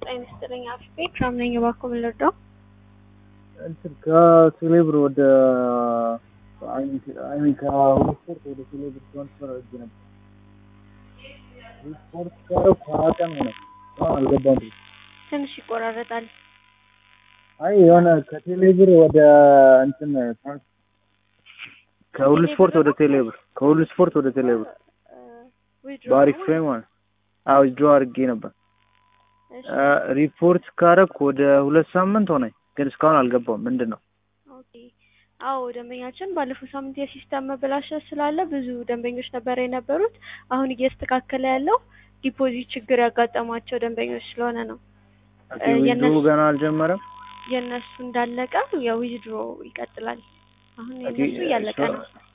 ጤና ይስጥልኝ አፍፌ ክራም ነኝ። እባክዎ ምን ልርዳው? እንትን ከቴሌብር ወደ አይሚን ከሁለት ስፖርት ወደ ቴሌብር ትራንስፈር አድርጌ ነበር። ስፖርት ካረኩ ሀያ ቀን ሆነ እስካሁን አልገባም። ትንሽ ይቆራረጣል። አይ የሆነ ከቴሌብር ወደ እንትን ከሁሉ ስፖርት ወደ ቴሌብር ከሁሉ ስፖርት ወደ ቴሌብር በአሪፍ ፍሬም ማለት አዎ ጆ አድርጌ ነበር። ሪፖርት ካረኩ ወደ ሁለት ሳምንት ሆነኝ፣ ግን እስካሁን አልገባም። ምንድን ነው? ኦኬ አዎ ደንበኛችን ባለፈው ሳምንት የሲስተም መበላሸት ስላለ ብዙ ደንበኞች ነበር የነበሩት። አሁን እየተስተካከለ ያለው ዲፖዚት ችግር ያጋጠሟቸው ደንበኞች ስለሆነ ነው። ዊዝድሮ ገና አልጀመረም። የእነሱ እንዳለቀ ያው ዊዝድሮ ይቀጥላል። አሁን የእነሱ እያለቀ ነው።